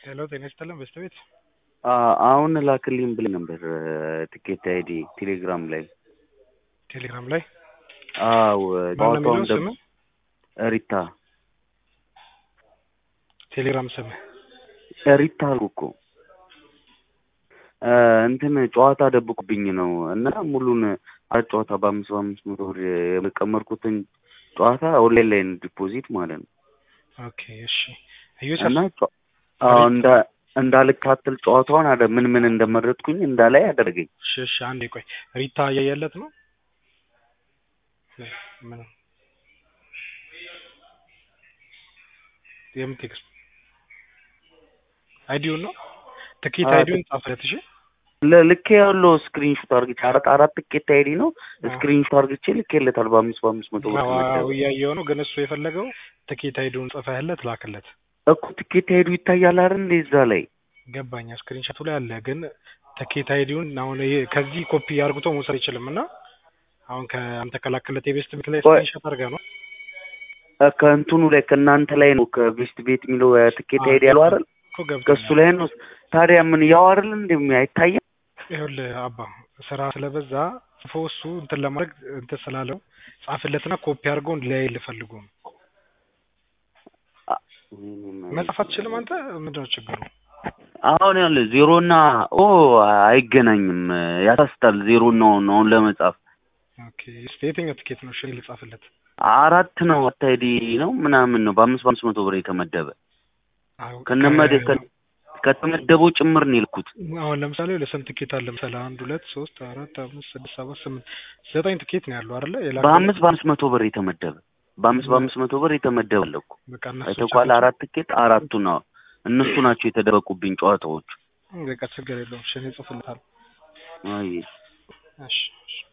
ሄሎ ጤና ይስጥልን በስተቤት አሁን ላክልኝ ብለህ ነበር ትኬት አይዲ ቴሌግራም ላይ ቴሌግራም ላይ አዎ ማነው የሚለው ጨዋታውን ስምህ? ሪታ ቴሌግራም ስምህ ሪታ አልኩ እኮ እንትን ጨዋታ ደብቁብኝ ነው እና ሙሉን አራት ጨዋታ በአምስት በአምስት መቶ ብር የቀመርኩትን ጨዋታ ኦንላይን ላይ ነው ዲፖዚት ማለት ነው ኦኬ እሺ እዮች እና ጨ- አዎ እንዳ እንዳልካተል ጨዋታውን አደ ምን ምን እንደመረጥኩኝ እንዳላይ አደረገኝ። እሺ እሺ አንዴ ቆይ ሪታ እያየለት ነው ምን የምን ቴክስት አይዲውን ነው ትኬት አዎ፣ አይዲውን ጻፈለት እሺ ለ- ልኬ ያለው ስክሪንሾት አርግቼ አራት አራት ትኬት አይዲ ነው ስክሪንሾት አርግቼ ልኬለታል በአምስት በአምስት መቶ ብር አዎ ተመደበ። እያየው ነው ግን እሱ የፈለገው ትኬት አይዲውን ጽፈህለት ላክለት እኮ ትኬት አይዱ ይታያል አይደል እንደ እዛ ላይ ገባኛ ስክሪንሾቱ ላይ አለ ግን ትኬት አይዲውን አሁን ይሄ ከዚህ ኮፒ አርግቶ መውሰድ አይችልም እና አሁን ከአንተ ከላክለት የቤስት ቤት ላይ ቆይ። ስክሪንሾት አድርገህ ነው እ ከእንትኑ ላይ ከእናንተ ላይ ነው ከቤስት ቤት የሚለው ትኬት አይዲ ያለው አይደል እኮ ገብቶኛል ከእሱ ላይ ነው። ታዲያ ምን ያው አይደል እንደሚ አይታየም? ይኸውልህ አባ ስራ ስለበዛ ጽፎ እሱ እንትን ለማድረግ እንትን ስላለው ጻፍለትና ኮፒ አድርገው ሊያይልህ ፈልጎ ነው መጻፍ አትችልም አንተ ምንድን ነው ችግሩ አሁን ያለ ዜሮና ኦ አይገናኝም፣ ያሳስታል። ዜሮና ኦን አሁን ለመጻፍ ኦኬ እስኪ የትኛው ትኬት ነው እሺ ልጻፍለት አራት ነው አታይዲ ነው ምናምን ነው በአምስት በአምስት መቶ ብር የተመደበ አዎ፣ ከነመደ ከ- ከተመደበው ጭምር ነው የልኩት። አሁን ለምሳሌ ለስንት ትኬት አለ ለምሳሌ አንድ ሁለት ሶስት አራት አምስት ስድስት ሰባት ስምንት ዘጠኝ ትኬት ነው ያለው አይደለ የላከው? በአምስት በአምስት መቶ ብር የተመደበ በአምስት በአምስት መቶ ብር የተመደበ አለ እኮ በቃ እነሱ አይተኳል። ቻቸው። አራት ትኬት አራቱ ነው እነሱ ናቸው የተደበቁብኝ ጨዋታዎቹ። በቃ ችግር የለውም እሺ እኔ እጽፍልሃለሁ አይ እሺ እሺ